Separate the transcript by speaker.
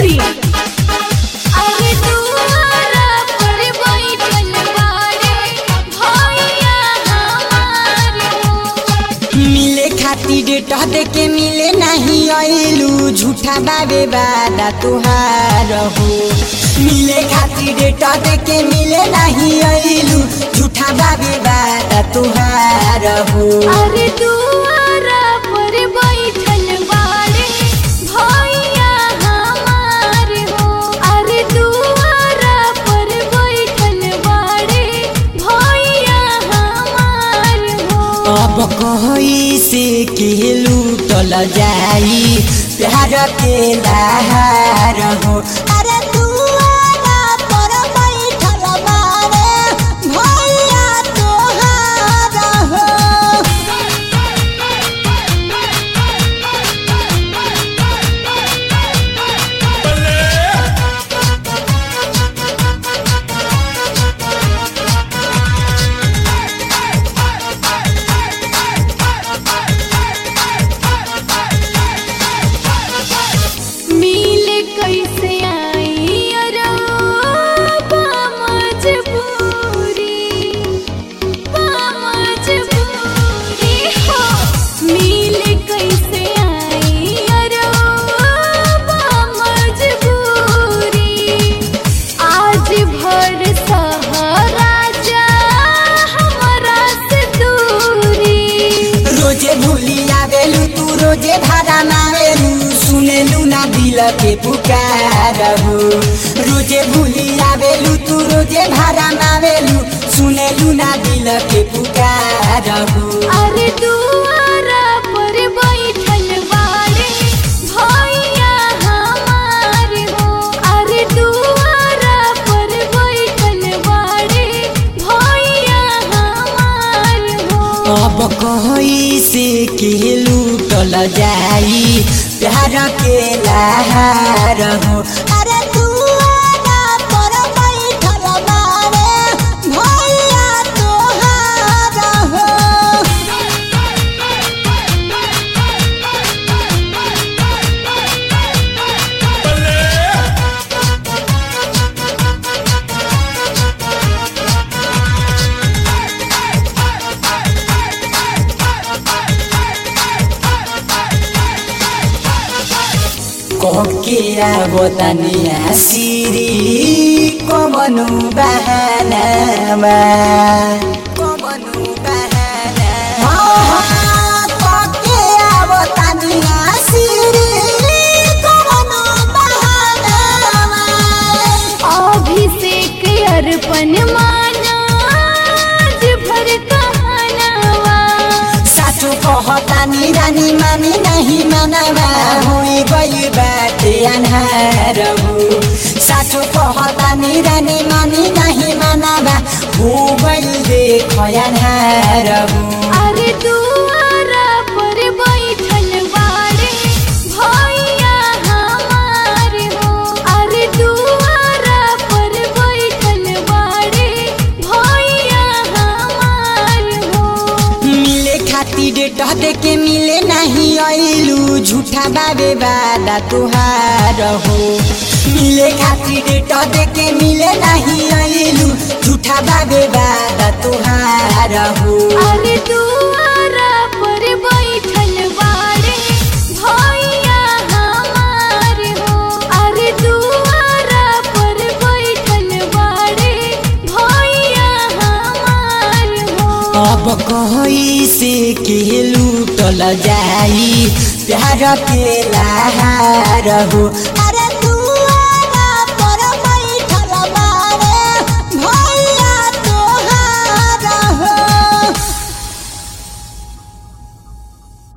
Speaker 1: सीतामढ़ी अरे दुआरा पर बैठल बाड़े भैया हमार हो
Speaker 2: मिले खातिर डेट दे के मिले नहीं आइलू झूठा बाबे बादा तुहार हो मिले खातिर डेट दे के मिले नहीं आइलू झूठा बाबे बादा तुहार हो
Speaker 1: अरे दुआरा पर बैठल बाड़े भैया हमार हो अरे दुआरा पर बैठल बाड़े भैया हमार हो
Speaker 2: अब कही से के लूटल जाई प्यार के लहार हो अरे दुआरा पर बैठल बारे भैया तोहार हो
Speaker 1: मिल कैसे आई अरबा मजबूरी मजबूरी हो मिल कैसे आई अरबा मजबूरी आज भर सहारा जा हमरा से दूरी
Speaker 2: रोजे भूली आवेलू तू रोजे भाड़ा मावेलू सुनेलू ना दिल के पुकार हो रोजे भूली आवेलू तू रोजे भाड़ा मावेलू सुनेलू ना दिल के पुकार हो
Speaker 1: अरे दुआरा पर बैठल बाड़े भैया हमार हो अरे दुआरा पर बैठल बाड़े भैया हमार हो
Speaker 2: अब कही से के लूटल जाई प्यार के लहार हो अरे दुआरा पर बैठल बारे भैया तोहार हो कोके आवतनिया सिरी कमनु बहानामा कमनु बहाना कोके आवतनिया सिरी कमनु बहानामा
Speaker 1: अभिषेक अर्पण माना आज भर कहनावा
Speaker 2: सासु कहतानी रानी मानी नहीं मानवा हुई गई बाटे अन्हार हो सासु कहतानी रानी मानी नहीं मानवा हो गई देख अन्हार हो
Speaker 1: अरे दुआरा पर बैठल बाड़े भैया हमार हो अरे दुआरा पर बैठल बाड़े भैया हमार हो
Speaker 2: मिले खातिर डेट दे के मिले नहीं आइलू झूठा बाबे बादा तुहार हो मिले खातिर डेट दे के मिले नहीं आइलू झूठा बाबे बादा तुहार हो
Speaker 1: अरे दुआरा पर बैठल बाड़े भैया हमार हो अरे दुआरा पर बैठल बाड़े भैया हमार हो
Speaker 2: अब कही से के लूटल जाई प्यार के लहार हो